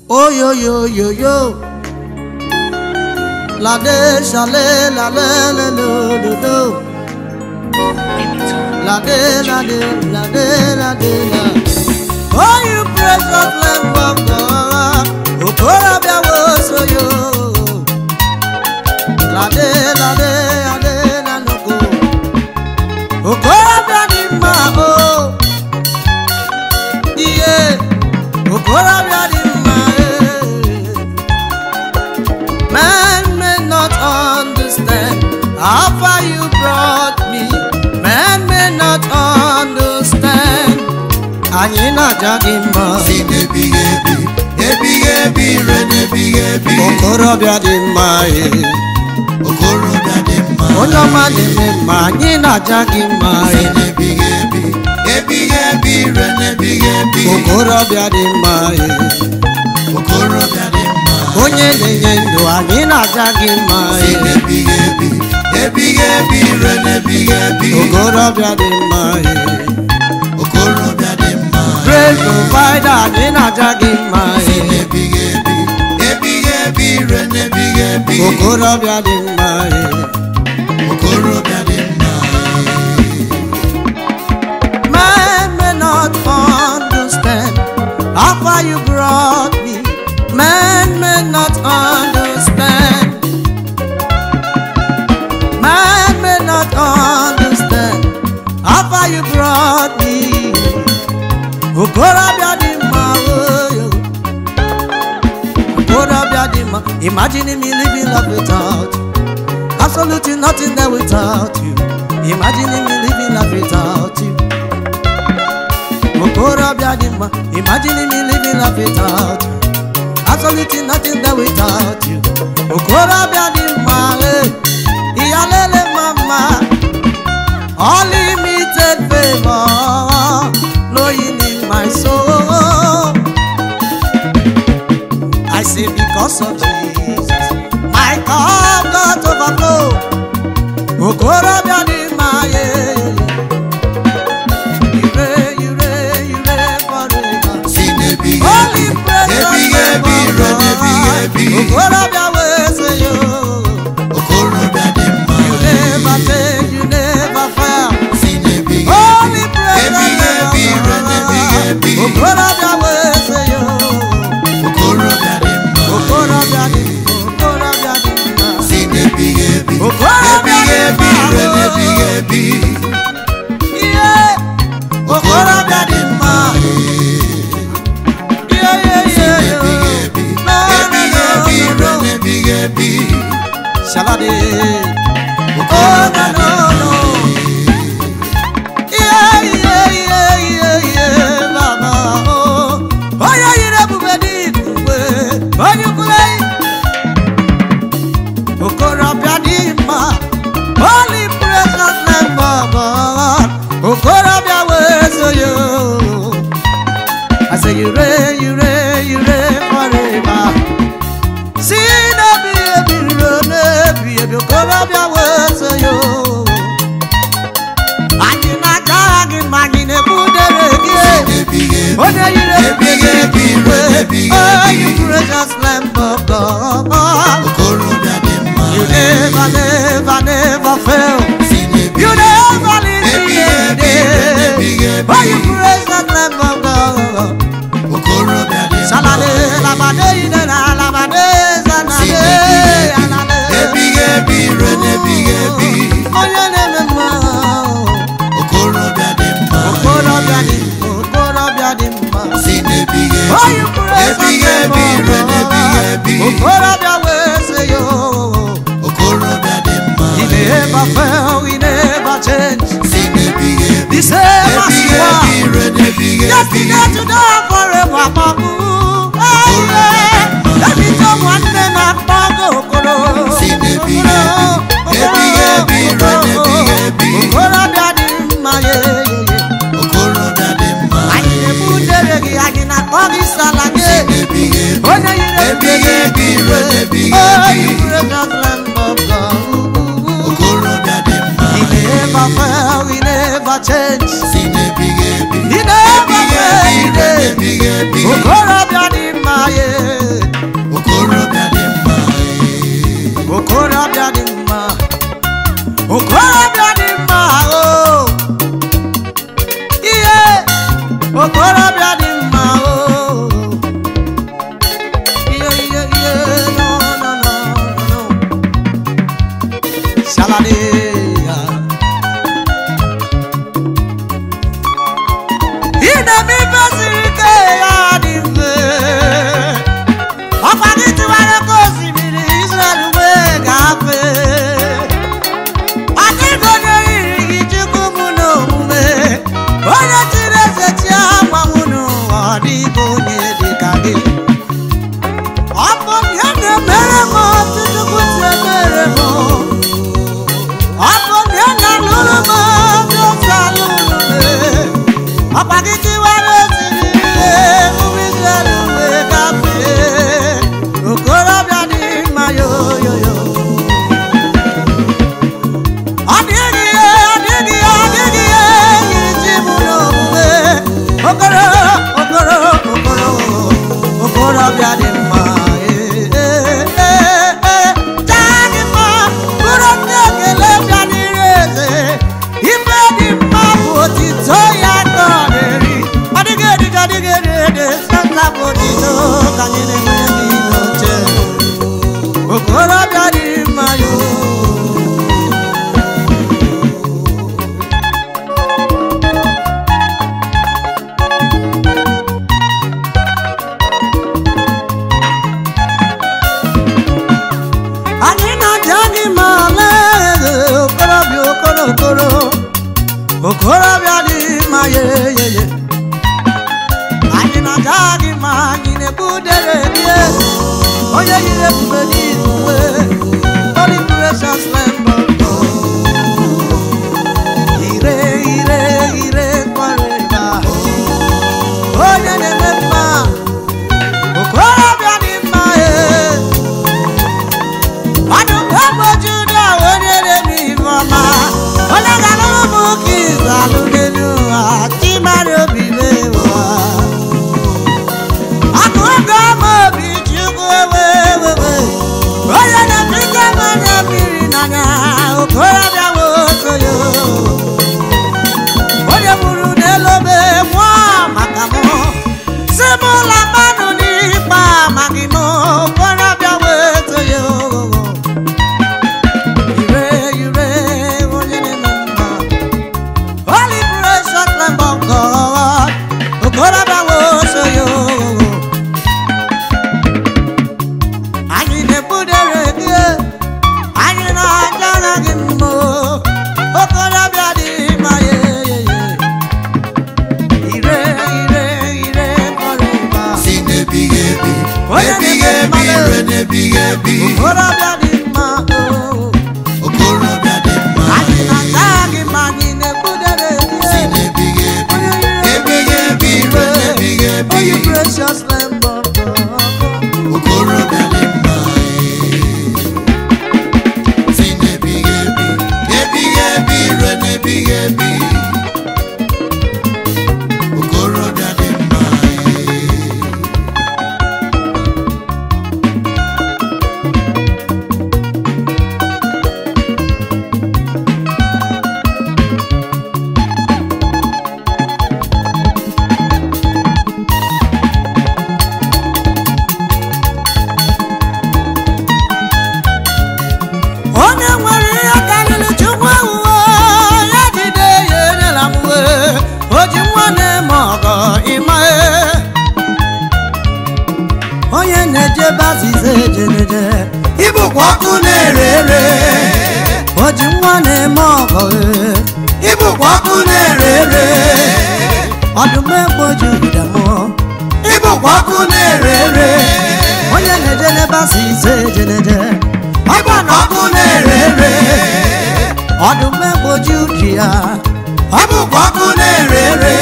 oyoyoyoyo lade ṣale lale lelododo lade lade lade lade la. Oh, you precious lamb of God, okorobịa wosoyo. Lade lade lade lanogo, okorobịa dị mma o. Iye, okorobịa dị mma e. Man may not understand how far you brought me. Man may not understand. Anyị na-aja gị mma. si n'ebighị ebi ebighị ebi ire n'ebighị ebi Okorobịa dị mma e. okorobịa dị mma Onye ọma na-eme mma. Anyị na-aja gị mma si e. n'ebighị ebi ebighị ebi ire n'ebighị ebi Okorobịa dị mma e. okorobịa dị mma Onye na-enye ndụ. Anyị na-aja gị mma si e. n'ebighị ebi ebighị ebi ire n'ebighị ebi Okorobịa dị mma e. okorobịa dị mma Great provider. Anyị na-aja gị mma si e. n'ebighị ebi ebighị ebi ire n'ebighị ebi Okorobịa dị mma e. okorobịa dị mma Man may not understand how far you brought me. Man may not understand. Man may not understand how far you brought me. Okorobịa dị mma oyo. Okorobịa dị mma. Imagine me living life without you. Absolutely nothing there without you. Imagine me living life without you. Okorobịa dị mma. Imagine me living life without you. Absolutely nothing there without you. Okorobịa dị mma. eh. Iyalele mama. Unlimited favor flowing in my soul. I say because of Jesus, my cup got overflow. Okorobịa dị mma ye. Ire ire ire forever. si n'ebighị Holy ebi precious ebighị ebi ire n'ebighị ebi Okorobịa wee sị yo. okorobịa dị mma You never fail, you never fail. si n'ebighị Holy ebi precious ebighị ebi ire n'ebighị ebi Okorobịa wee sị yo. okorobịa dị mma Okorobịa dị okorobịa dị mma. si n'ebighị ebi Okorobịa ebighị ebi dị ire mma. n'ebighị ebi Ihe okorobịa dị mma. Ihe ihe ihe ebighị ebi No, no, ebighị no, ebi no, ire no. n'ebighị ebi Shalade. Oh, okorobịa no, dị no, no. Ihe ihe ihe ihe ihe baba o. Onye yiri ebube dị ikugbe, onye ukwule. Okorobịa dị mma, holy precious name of God. Okorobịa wee so yo. I say you reign, you reign, you reign forever. Si n'ebi ebi ruo n'ebi ebi okorobịa wee so yo. Anyị na-aja gị ma anyị na-ebudere gị. n'ebighị ebi Onye yiri ebighị ebi ire n'ebighị Oh, you ebi precious lamb of God. okorobịa dị mma You never, never, never fail. si n'ebighị You never leave me ebighị ebi ire n'ebighị empty. ebi Oh, you precious lamb of God. okorobịa dị mma Salade, labade, ide na labade, si zanade, n'ebighị alade. ebi ebighị ebi ire n'ebighị ebi Onye na-eme mma. okorobịa dị mma Okorobịa dị mma, okorobịa dị mma. si n'ebighị Oh, ebi you precious ebighị lamb ebi of ire n'ebighị ebi God. Okorobịa wee sị yo. okorobịa dị mma He never fail, he never change. si n'ebighị ebi The same as ebighị you ebi are. ire n'ebighị ebi Yesterday, today, forever, Babu. Hey, yeah. Every time one day, na Bago, Okoro. Si n'ebighị ebi, Okoro, ebighị ebi, ire Okoro, n'ebighị ebi. Okorobịa dị mma, yeah, yeah, yeah. okorobịa dị mma Anyị na-ebutere gị, anyị na-akpọ gị sala gị. si n'ebighị ebi Onye yiri ebighị ebi ire n'ebighị Oh, ebi you precious Lamb of God. okorobịa dị mma He never fail, he never change. si n'ebighị ebi He never ebighị ebi fail, ire n'ebighị ebi okorobịa dị mma ye okorobịa dị mma o ihe ihe ihe no no no no Shaladeya. ị na-eme ife siri ike ya dị mfe ọkwa gị tiwara ka osimiri Israel wee gafee ọ dịghị onye yiri gị chukwu mụ n'omume onye chiri eze chi agbanwụ n'ụwa ọ dịghị onye dị ka gị ọ bụ ya na-emere m otu chukwu si emere m ọ bụ ya na-alụrụ m otu ofe alụrụ m ọkwa gị tiwara osimiri ụmụ Israel wee gafee okorobịa dị mma yoyoyo ọ dịghị ihe ọ dịghị ihe ọ dịghị ihe yiri chi m n'omume okoro okoro okoro okorobịa dị mma ee, ee, ee, ee, chaa dị mma bụrụ ndị ekele bịa n'ire eze ife dị mma bụ otito ya ka ọ na-eri ọ dịghị ediga ọ dịghị ede ede santa bụ otito ka anyị na-enwe n'ile oche okorobịa dị mma yoo anyị na-aja gị ma lee okorobịa okoro okoro okorobịa dị mma yeyeye anyị na-aja gị ma anyị na-ebudere gị onye yiri ebube n'izugbe holy precious lamb of God ire ire ire kwarịba onye na-eme mma okorobịa dị mma ee ọdún tó gbójú ní àwọn onírè ní ìfọ̀mà ọlọ́gàlọ́wọ́ mú kí ìsàlù nínú àti mari òbí mẹ́wàá. àkókò ọmọ òbí chukwu ewéwéwé onye na-apịta mmanya mmiri n'anya okorobịa nwokoyo onye gburu n'elobe nwụọ maka mụ si m ụlọ mmanụ n'ikpe amaghị m okorobịa wetoyo ire ire onye na-eme mma holy precious lamb of God okorobịa wetoyo anyị na-ebudere gị anyị na-ajara gị mma okorobịa dị mma yeyeye ire ire ire kọrịba si n'ebighị ebi Onye ebighị na-eme ebi mmadụ. ire n'ebighị ebi okorobịa dị mma oo okorobịa dị mma anyị na-ata gị ma anyị na-ebudere si gị n'ebighị ebi ebighị ebi ire n'ebighị ebi Onye precious lamb of God okorobịa dị mma si n'ebighị ebi ebighị ebi ire n'ebighị ebi okorobịa dị mma onye nwere ihe karịrị chukwu ewuwe ya jide ya enyela m wee o ji nwa na-eme ọgọ ịma onye na-eje bazize ejeneje ịbụkwa ọkụ na-ere ere o ji nwa na-eme ọgọ ee. ịbụkwa ọkụ na-ere ere ọdụm egbo ji ụda mụọ ịbụkwa ọkụ na-ere ere onye na-eje n'ebazize ejeneje ịbụkwa ọkụ na-ere ere ọdụm egbo ji ụdị ya ịbụkwa ọkụ na-ere ere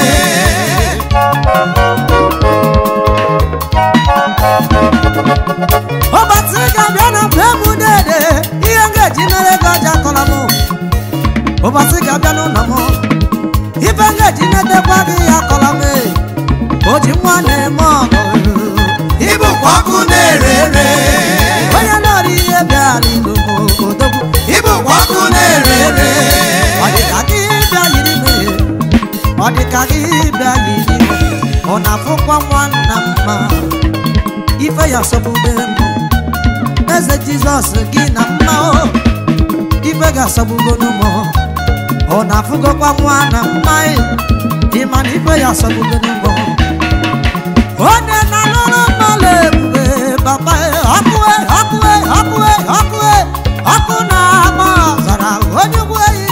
ụbọchị ga-abịa na mgbe m dede ihe m ga-eji mere ego ọja kọrọ m ụbọchị ga-abịa n'ụlọ m ife m ga-eji netekwa gị ya kọrọ m o ji nwa na-eme ọgụ ịbụkwa ọkụ na-ere ere onye nọrọ ihe bịa n'ilo m odogwu ịbụkwa ọkụ na-ere ere ọ dị ka gị bịa yiri m ọ dị ka gị bịa yiri m ọ na-afụkwa nwanna mma ife ya sọgbube m eze jizọs gị na mma o ife ga-asọgbugo n'ụmụ ọ na-afụgokwa nwanna mma ị ịma na ife ya sọgbugo n'ụmụ onye na-alụrụ mmadụ ebube papa ọkụe ọkụe ọkụe ọkụe ọkụ na-ama ọzara onye ugwu eyi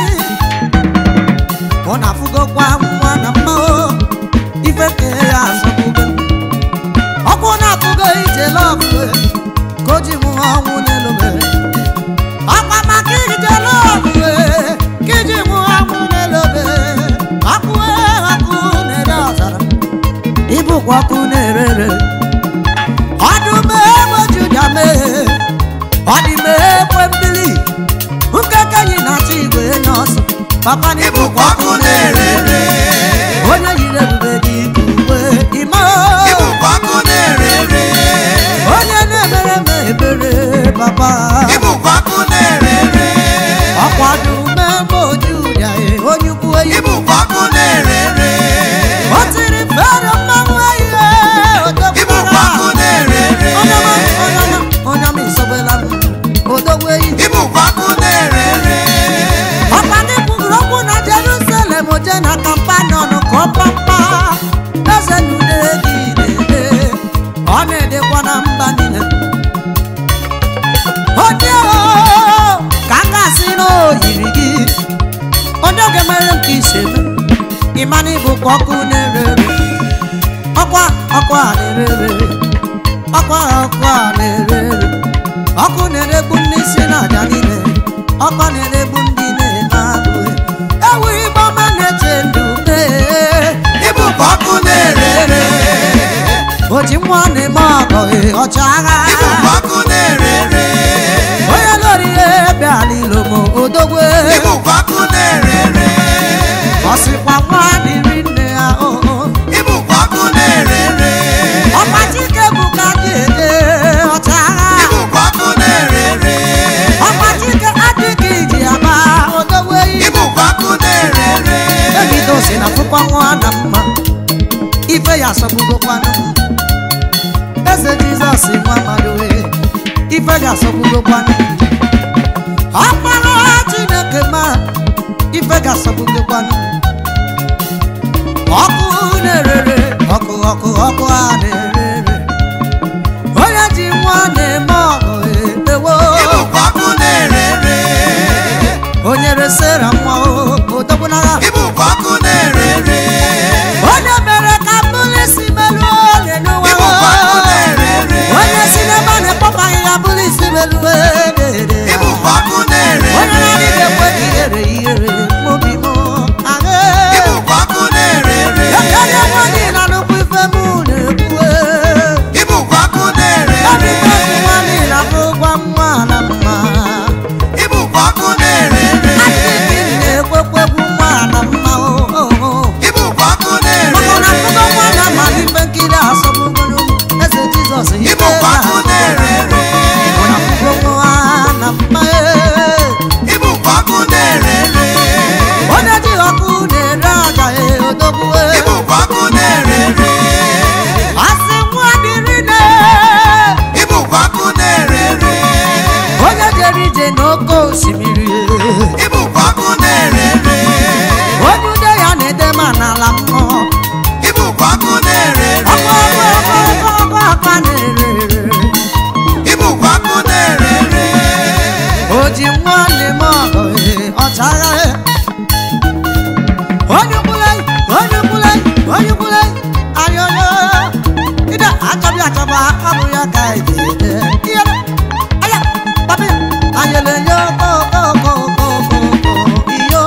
ọ na-afụgokwa nwa na mma o ife nke ya asọgbugo ọkụ na-afụgo ije lọbue ka o ji mụọ ọnwụ n'elube ọkwa maka ije lọbue ka iji mụọ ọnwụ n'elube ọkụe ọkụ na-ere ọzara ịbụkwa ọkụ na-erere ọdụm egbe juda mee ọdịm ekwe mmiri nkekenyi na-achọ igwe nye ọsọ papa na ịbụkwa ọkụ na-erere onye yiri ebube dị ka uwe ime ịbụkwa ọkụ na-erere onye na-emere m ebere papa ịbụkwa ọkụ na-erere ọkwado mmemme ojuda onye ukwu eyi ịbụkwa ọkụ na-erere o tiri fere mmanwụ ihe ịbụkwa ọkụ na-erere onyeọma isobela m odogwu eyi ịbụkwa ọkụ na-erere ọkpa gị kwuru okwu na jerusalem je na kampanion ka ọ pampa eze nude gị na-ede ọ na-edekwa na mba niile onye o, ka a ga-asị na o yiri gị onye oge mere m ka isi eme ịmana ịbụkwa ọkụ na-erere ọkwa ọkwa a na-erere ọkwa ọkwa a na-erere ọkụ na-eregbu ndị isi na aja niile ọkụ na-eregbu ndị na-eme agụ ewu igbo ma na-eche ndụ mee ịbụkwa ọkụ na-erere o ji nwa na-eme ọgọ ee, ọchịagha ịbụkwa ọkụ na-erere onye lori ihe bịala ilomo odogwe ịbụkwa ọkụ na-erere ọsịkwa nwa dịrị nne ya oo ịbụkwa ọkụ na-erere ọkpachike bụ ka dị ede ọchịagha ịbụkwa ọkụ na-erere ọkpachike adịghị iji aba odogwe yi ịbụkwa ọkụ na-erere ebido si na pụkwa nwa na mma ife ya asọgbugokwanụ eze jizọs nwa mmadụ wee ife ga-asọgbugokwanụ ọkpara chineke ma ife ga-asọgbugokwanụ ọkụ na-erere ọkụ ọkụ ọkụ a na-erere onye ji nwa na-eme ọgụ edewo ịbụkwa ọkụ na-erere onye resera nwa odogbunagha ịbụkwa ọkụ na-erere onye mere ka mbụlụ isi meruo ole n'ụwa ịbụkwa ọkụ na-erere onye si n'ebe a na-ekpọpaghị ya bụrụ isi meruo ede ịbụkwa ọkụ onye na-erere na-adịghị ekwe ka ihere ihere mobi m ahụ ịbụkwa ọkụ na-erere ekele nwanyị na nnukwu ife m na-ekwu ịbụkwa ọkụ na-erere ọdịbe nwa niile bụ gwa nwa na mma ịbụkwa ọkụ na-erere adịghị na-ekwekwegwu nwa na mma oo ịbụkwa ọkụ maka na na-erere akụkọ nwa na-amalị ife nkiri asọgbugoro eze jizọs ife ịbụkwa ọkụ na-erere Ọ na-akụkọ nwa na mma ee. ịbụkwa ọkụ na-erere onye ji ọkụ na-ere aja ee, odogwu ee. ịbụkwa ọkụ na-erere asị nwa dịrị ne ịbụkwa ọkụ na-erere onye jere ije n'oke osimiri ee. ịbụkwa ọkụ na-erere onye ude ya na-ede ma n'ala mmụọ ịbụkwa ọkụ na-erere ọkụ ọkụ ọkụ ọkụ ọkụ ọkụ na-ere ịbụkwa ọkụ na-erere o ji nwa na-eme ọgụ ee, ọchagha ee. onye ugbule onye ugbule onye ugbule ayọyọ ide achọbịa achọba ọ bụ ya ka eji ede ihe aya papi ayele yo kokokokokoko iyo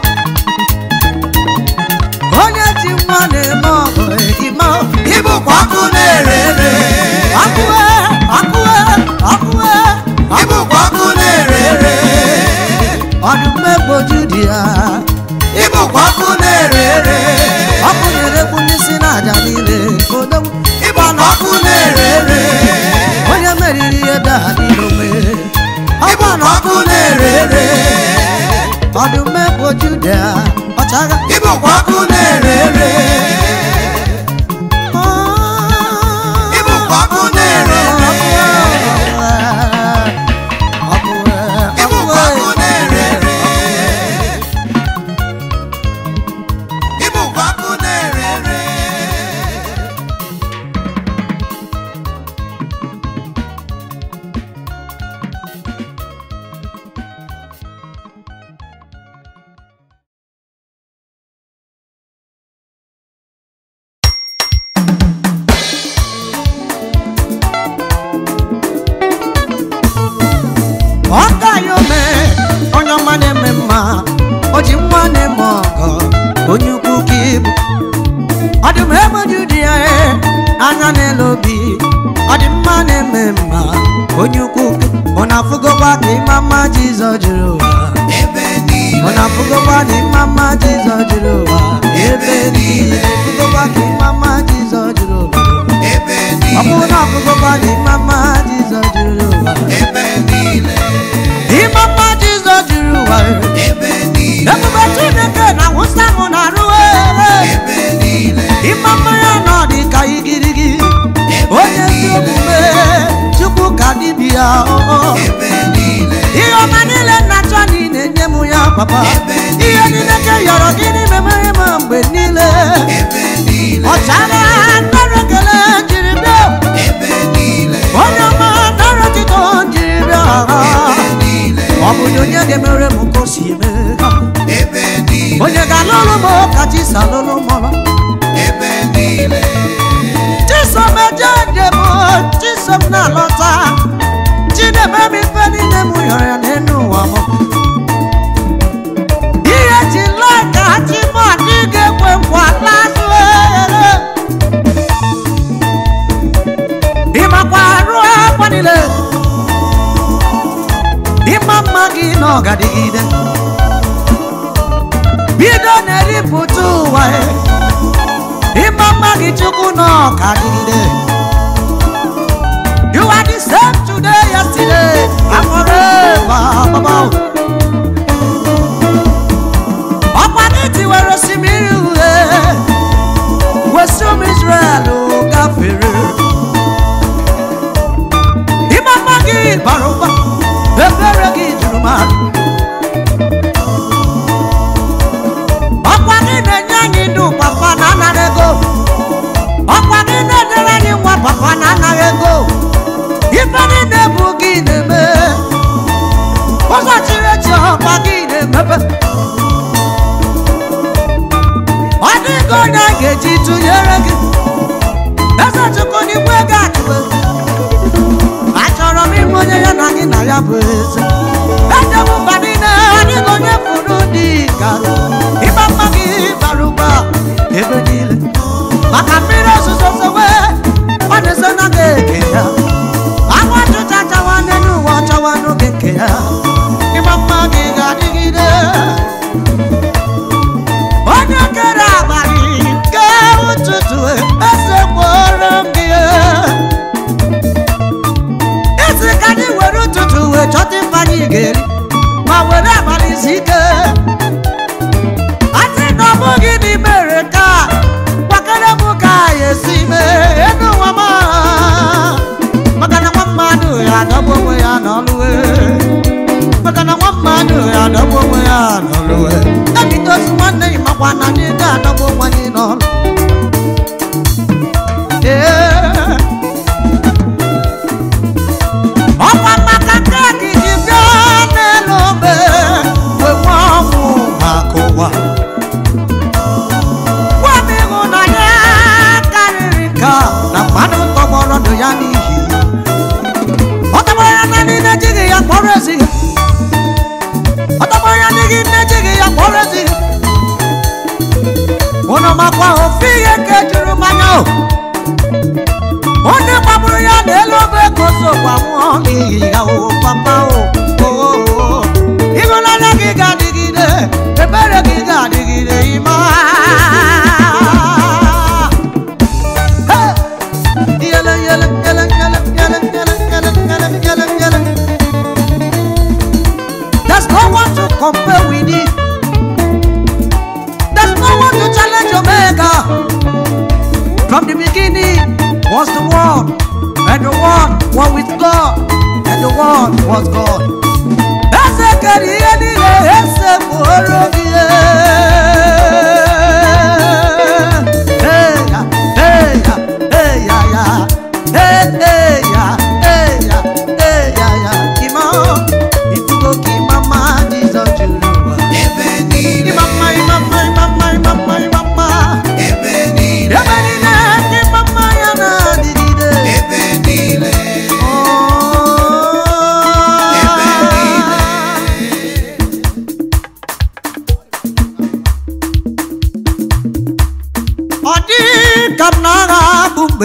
onye ji nwa na-eme ọgụ ee, ime ịbụkwa ọkụ na-erere akụwe akụwe akụwe ịbụkwa ọkụ na-erere ọdụm egboju dị ya ịbụkwa ọkụ na-erere ọkụ na-erekwu ndị si n'aja niile odogwu ịbụkwa ọkụ na-erere onye meriri ebe a niile ome ịbụkwa ọkụ na-erere ọdụm egboju dị ya ọchagha ịbụkwa ọkụ na-erere mmadụ dị ya ee, anya n'elu obi ọ dị mma na-eme mma onye ukwu ọ na-afụgokwa ka ịma mma jizọ jiri ụwa ebe ọ niile na-afụgokwa na ịma mma jizọ jiri ụwa ebe niile afụgokwa ka ịma mma jizọ jiri ụwa ebe ọ bụrụ niile na afụgokwa na ịma mma jizọ jiri ụwa ebe niile ịma mma jizọ jiri ụwa ebe niile ebube chineke na-awụsa m na arụ ebe niile ịma mma ya nọ dị ka igirigi onye ezi omume chukwu ka dibịa ebe niile ihe ọma niile nna chọ na ị na-enye m ya papa ihe niile ka yọrọ gị n'ime mere m mgbe niile ebe niile ọchara nara ekele jiri bịa ebe niile onye ọma nara otito jiri bịa ebe niile ọ bụ na onye ga-emere m ka o si eme ha ebe niile onye ga-alụrụ m ka chi si alụrụ mọrọ ebe niile chisom eje njem chisom na-alọta chidebe m ife niile m yọrọ ya n'elu ụwa m ihe ji lee ka chi m adị ga-ekwe nkwa n'azụ ere ịmakwa arụ akwa niile ịma mma gị na ọgadịgide bido na-eripụta ụwa ya ịma mma gị chukwu na ọka dịgide you are the same today yesterday and forever baba ọkwa gị tiwere osimiri uhie wesi ụmụ israel gafere ịma mma gị bara ụba ebere gị juru mmadụ ọkwa gị na-enye anyị ndụ papa na anara ego ọkwa gị na-edere anyị nwa papa na anaghị ego ife niile bụ gị na-eme ụzọ chiri echi ọkwa gị na-emepe ọ dịghị onye a ga-eji tụnyere gị eze chukwu n'igwe gị akụbe achọrọ m ime onye ya na gị na ya bụ eze edewo mba niile ọ dịghị onye fụrụ dị ka ịma mma gị bara ụba ebe niile maka mmiri ozuzo zowe ọ na-eso na gị eke ya anwụ ọchụcha chawa n'elu ụwa ọchawa n'oge nke ya ịma mma gị ga-adịgide onye kere abalị nke ụtụtụ eze kpọrọ m gị isi ka anyị were ụtụtụ wee chọta ife anyị ga-eri ma were abalị isi ike asị na ọ bụghị na imere ka kwakere m ka anyị esi mee enu ụwa m maka na nwa mmadụ ya adọgbu onwe ya n'ọlụwe maka na nwa mmadụ ya adọgbu onwe ya n'ọlụwe ebitozu nwanne gị makwa na anyị ga-adọgbu onwe anyị n'ọlụ ee ọkwa maka nke gị ji bịa n'elu obe wee nwe ọnwụ maka ụwa gwa m ịhụnanya karịrị nke a na mmadụ tọgbọrọ ndụ ya n'ihi ọ tọgbọrọ ya na ndị na-ejighị ya kpọrọ ezighị ọ tọgbọrọ ya n'ihi na-ejighị ya kpọrọ ezighị ụnụ makwa ofe ihe nke juru mmanya o onye gbagburu ya n'elu obe ka o so gbanwụọ n'ihi ya o papa o o, o, o. ịhụnanya gị ga-adịgide ebere gị ga-adịgide ịma Hey! Yele, yele, yele, yele, yele, yele, yele, yele, yele, yele. There's no one to compare with it. There's no one to challenge Omega. From the beginning was the Word, and the Word was with God, and the Word was God. Eze kere ihe niile ese kpụrụ gị Hey ya, hey ya, hey ya ya, hey hey ya, hey ya, hey ya ya. Ịma, ifugo ka ịma mma Jizọs juru ụwa. ebe niile Ịma mma, ịma mma, ịma mma, ịma mma, ịma mma. ebe niile Ebe niile ka ịma mma ya na-adịgide. ebe niile Oh. Ebe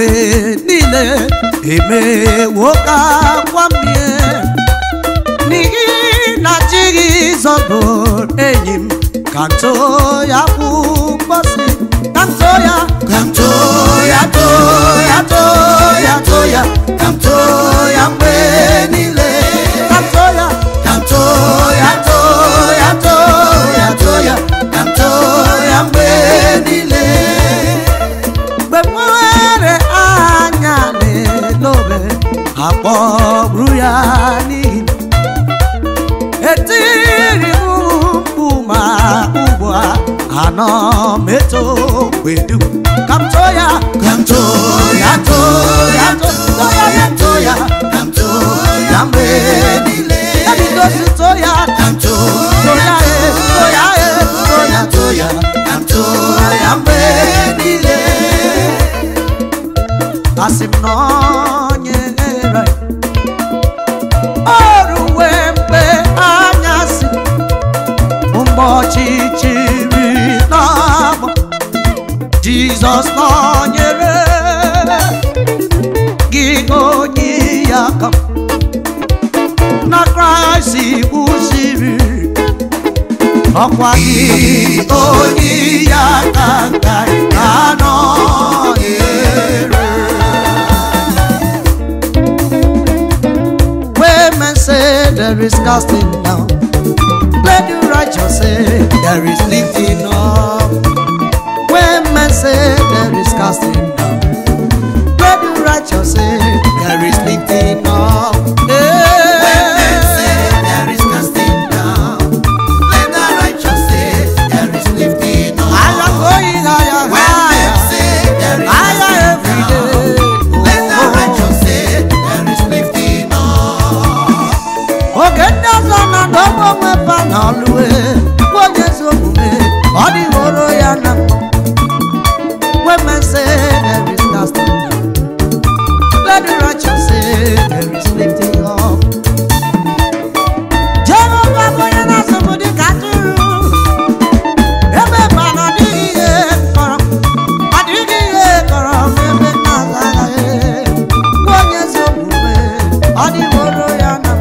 mgbe niile emewo ka gwa mie n'ihi na jizọs bụ enyi m ka nto ya bụ mgbọsị ka nto ya Ka m too ya too ya too ya too ya ka m too ya mgbe niile ka nto ya ka m too ya too ya too ya too ya ka m too ya mgbe niile mgbe m nwere anya n'elobe akpọgburu ya n'ihi etiri m mkpu ma ugbu a anọ m eto gbedu ka m too ya ka m too ya too ya too ya ya too ya ka m too ya mgbe niile ebidosi too ya ka m too too ya e too ya e too ya too ya ka m too ya mgbe niile asị m na onye nyere o ruwe mgbe anyasị mgbe ọchịchịrị na-agba jizọs nọnyere gị onye ya aka na kraịst kwụsịrị ọkwa gị onye ya aka nka anọnyere Where men say there is casting down, let the righteous say there is lifting up. When men say there is casting down, let the righteous say there is lifting up. When men say Yeah. there is casting down, let the righteous say there is lifting up. I am going higher, When men higher, say there is higher casting every down, day. let the righteous say there is lifting up. oge ndị ọzọ na ndọgbu onwe fa na ọlụwe onye ezi omume ọ dịworo ya na women say there is casting down let the righteous say there is lifting up jehova bụ onye na-asọpụ dị ka atụrụ ebe ma na ọ dịghị ihe kọrọ ọ dịghị ihe kọrọ n'ebe na-aza agaghị onye ezi omume ọ dịworo ya na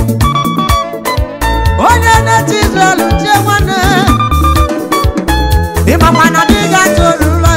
onye na-eti Izrel tie nwanne ịmakwa na dịga torula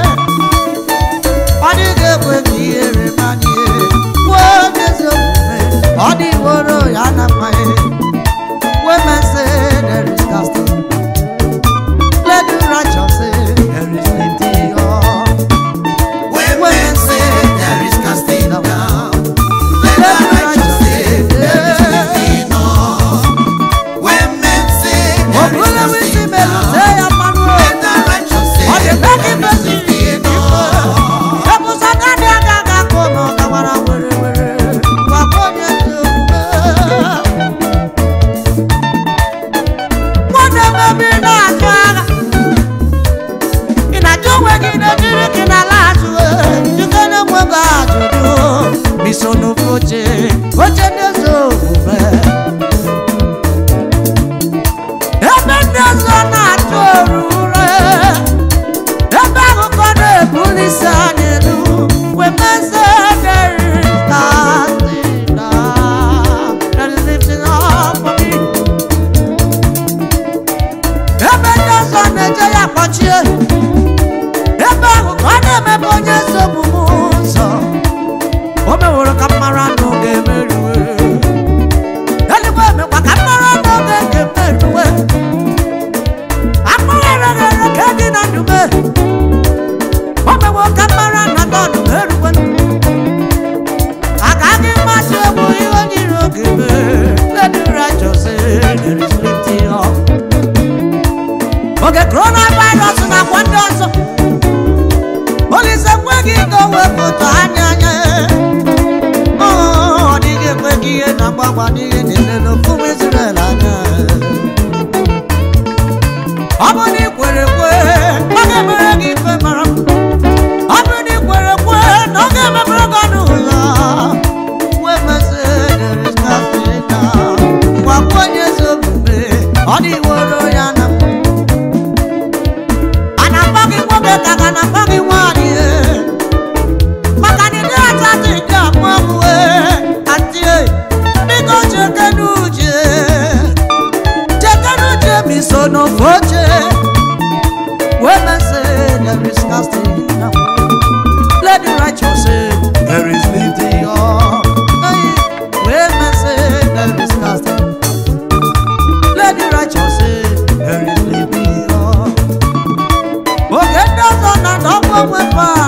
ọ dịghị ekwe ka ihere manye kwuo onye ezi omume ọ dịworo ya na mmanye women say there is casting let the righteous say there is lifting up When men say there is casting down, let the righteous say there is lifting up. When men say there is obule wisi casting melute down, ya mmanụ let the righteous say ọ dị there beki is besi lifting up. ebusa gadi aga aga ka ụmụ gawara were were gwakwa onye ezi omume nwanne m ebe ị na-achụ agha ị na-achụ onwe gị na-ejiri gị n'ala azụ jike na-enwe gị ajụjụ iso n'ofe oche oche ndị ezi omume ebe ndị ọzọ na-achụ oru ure ebe akụkọ na-ebuli isi anyị elu wemeze ebe ndị ọzọ na-eje ya kpọchie ebe ahụ ka ọ na-emebe onye ezi omume ụzọ o meworo ka mmara anụ ga-emeriwe eluigwe emekwa ka mmara anụ oge ga-emeriwe akpụrụ ereghere ka dị na ndume o mewo ka mmara na tọnụ eruwe agaghị mmasị egwu ihe onye iro ga-eme lady righteous there is lifting up oge coronavirus na-akwa ndị ọzọ olise kweghị ka o wepụta anya anya ọ dịghị ekwe ka ihe na-agbagba n'ihe na-eme n'ofu ụmụ Izrel anya ọ bụ na ikwere kwe ọ ga-emere gị ife mara ọ bụ na ikwere kwe na ọ ga-emepere gị ọnụ ụzọ wee mesị there is nothing now. gwakwa onye ezi omume ọ dịworo ya na mma a na-akpọ gị nwoke ka ga na-akpọ gị nwaanyị maka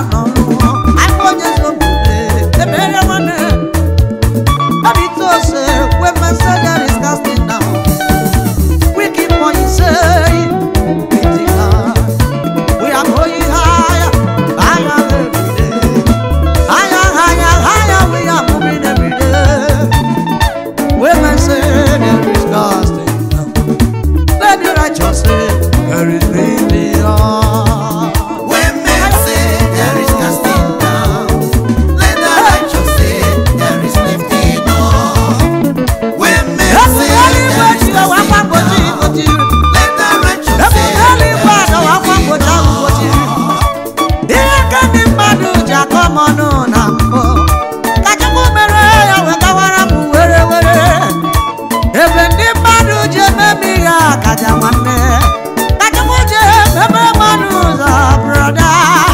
n'ọrụ anyị onye ezi omume ebere nwanne Habito say when my Savior is casting down, we keep on saying, lifting up. We are going higher, higher every day. Higher, higher, higher, we are moving every day. When my Savior is casting down, let the righteous say, there is lifting up. When men say there is casting down, let the righteous say there is lifting up. When men Yes, say the only there way is to go, I'm casting going to down, go to you. let the righteous Ebe say onye there eluigwe is adọwa akwa lifting mgbochi ahụ mgbochi. up. ihe ka ndị mmadụ ji akọ m ọnụ na mbụ ka chukwu mere ya wegawara m were were ebe ndị mmadụ ji ememe ihe akaja nwanne ka chukwu ji ememe mmadụ ụzọ brọda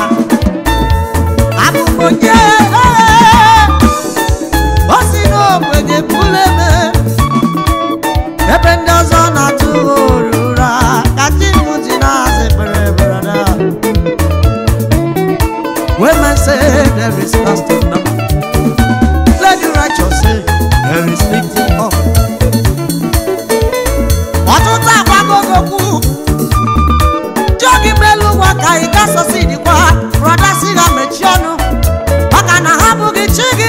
abụmonye o si n'ogbenye bụrụ eme ebe ndị ọzọ na-atụ ụra ka chi m ji na-azị bere brọda When man say there is casting down, let the righteous say there is lifting up. Ọtụtụ agbagogokwu jọgị melu ụwa ka ị gasọsi dịkwa brọda si ha mechie ọnụ maka na ha bụghị chi gị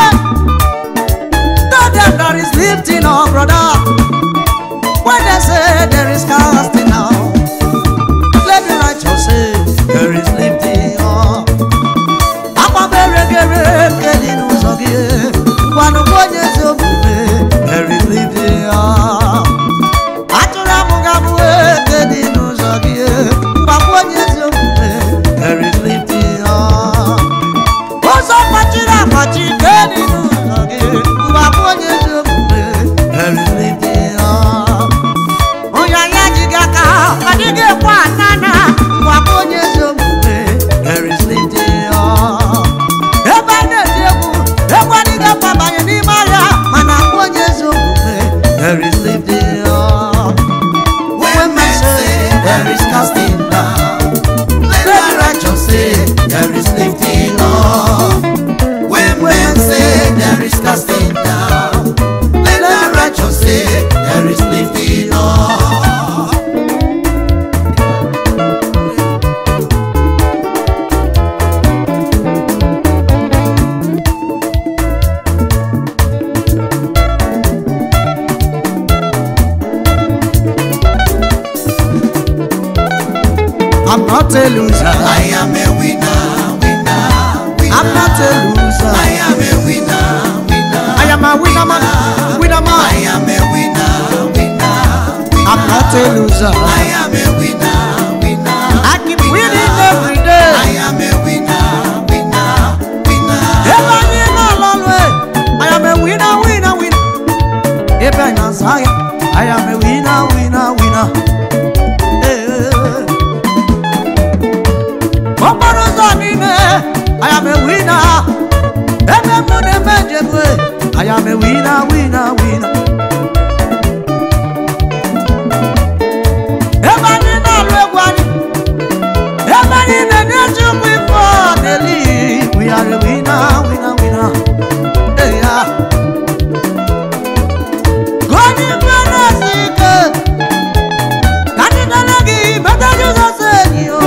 Tell them there is lifting up, brother. When they say there is casting down, let the righteous say there is lifting up. agbabere nke dị n'ụzọ gị ngwanụgwa onye ezi omume there is lifting up. atụrụ amụgamụ eke dị n'ụzọ gị mgbakwa onye ezi omume there is lifting up. ụzọ kpachiri akpachi nke dị n'ụzọ gị mgbakwa onye ezi omume there is lifting up. onye ya ji gị aka ọ dịghị ekwe anana mgbakwa onye ezi omume there is lifting up. ebe a na-eti egwu egwu adịghị akwabanye n'ime ahịa mana akwa onye ezi omume there is lifting up. When men say there is casting down, let the righteous say there is lifting up. When men say there is casting down, let the righteous say there is lifting up. I'm not a loser. I am a winner, winner, winner. I'm not a loser. I am a winner, winner. I am a winner man. Winner I man. am a winner, winner, winner. I'm not a loser. I am a winner, winner. I keep winning every day. I am a winner, winner, winner. Ebe anyị nọ n'ọlụ e, I am a winner, winner, winner. Ebe anyị na-azụ ahịa, I am a winner, winner, winner. Eh. Okporo ụzọ niile, I am a winner. Ebe mụ na-eme njem e, I am a winner, winner, winner. Ebe anyị na-alụ egwu anyị, ebe anyị na-enye Chukwu ife ọ na-eli, we are a winner, winner, winner. Hey, yeah. Gụọ n'ime na-esi ike, ka ndị nene gị meta Jizọs enyi o.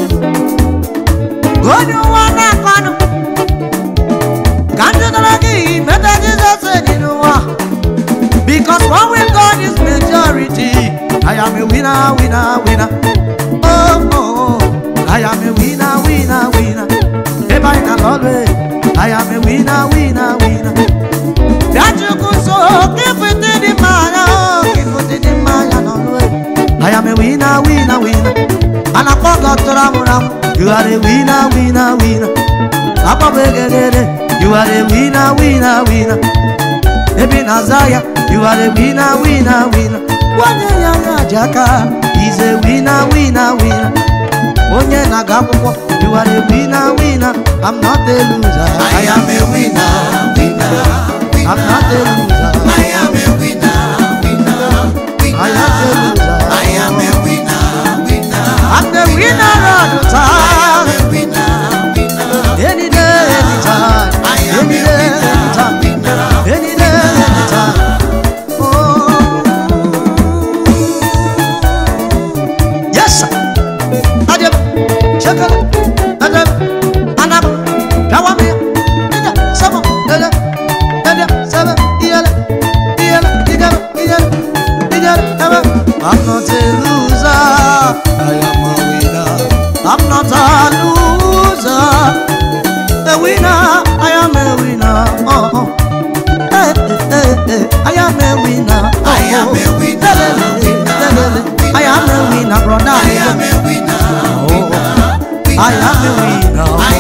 Gụọ onye ụwa na-akọnụ, ka ndị nene gị meta Jizọs enyi n'ụwa. Because one with God is majority. I am a winner, winner, winner. Oh, oh, oh. I am a winner, winner, winner. If I not always, I am a winner, winner, winner. That you could so keep it in the man, oh, keep it in the man, always. I am a winner, winner, winner. And I forgot to ram ram. You are a winner, winner, winner. Papa Begede, you are a winner, winner, winner. Ebi Nazaya, you are a winner, winner, winner. Onye ya na jaka, he's a winner, winner, winner. Onye na-aga akwụkwọ, you are a winner, winner. I'm not a loser. I am a winner, winner, winner. I'm not a loser. I am a winner, winner, winner. I am a loser. I am a winner, winner. I'm the winner all the I am time. a winner, winner. am a winner, Lelele, winner, lelele. I am a winner, brother. I am a winner, winner, I am a winner. I